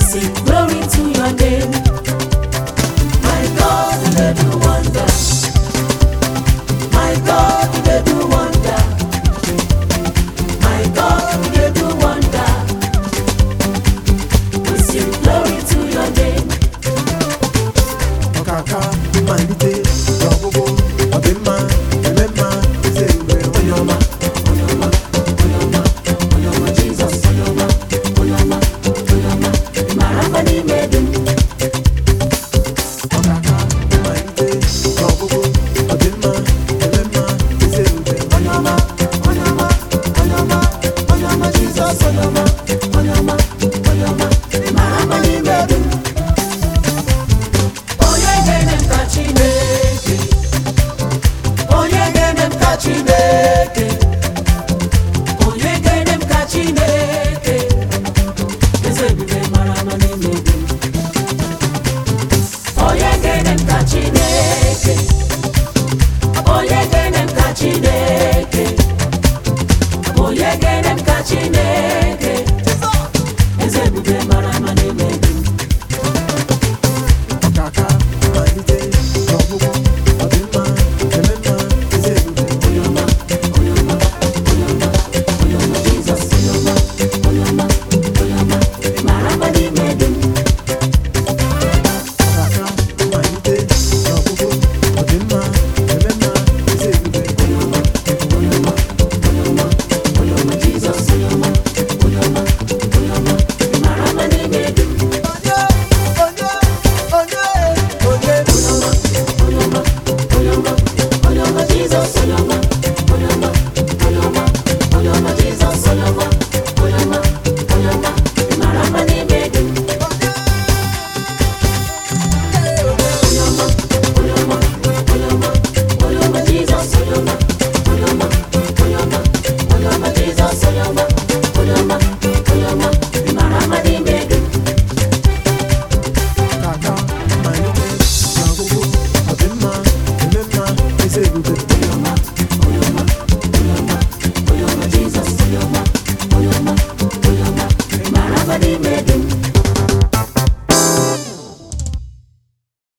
sing glory to your name. My God, you dey do wonder. My God, you dey do wonder. My God, you dey do wonder. We sing glory to your name. ọkaka mmalite n'ọgwụgwụ ọdịmma eme mma eze mgbe onye ọma Onye ọma, onye ọma, onye ọma Jizọs, onye ọma, onye ọma, onye ọma. Ị mara mma n'ime dị m. ọkaka mmalite n'ọgwụgwụ ọdịmma eme mma eze mgbe Onye ọma, onye ọma, onye ọma, onye ọma Jizọs, onye ọma, onye ọma, onye ọma. Ị mara mma n'ime dị m. Onye ga-eme m ka Chineke. Onye ga-eme m ka Chineke. Onye ga-eme m ka Chineke. Eze ebube mara mma n'ime dị m. Onye ga-eme m ka Chineke. Onye ga-eme m ka Chineke. Onye ga-eme m ka Chineke. Eze ebube mara mma n'ime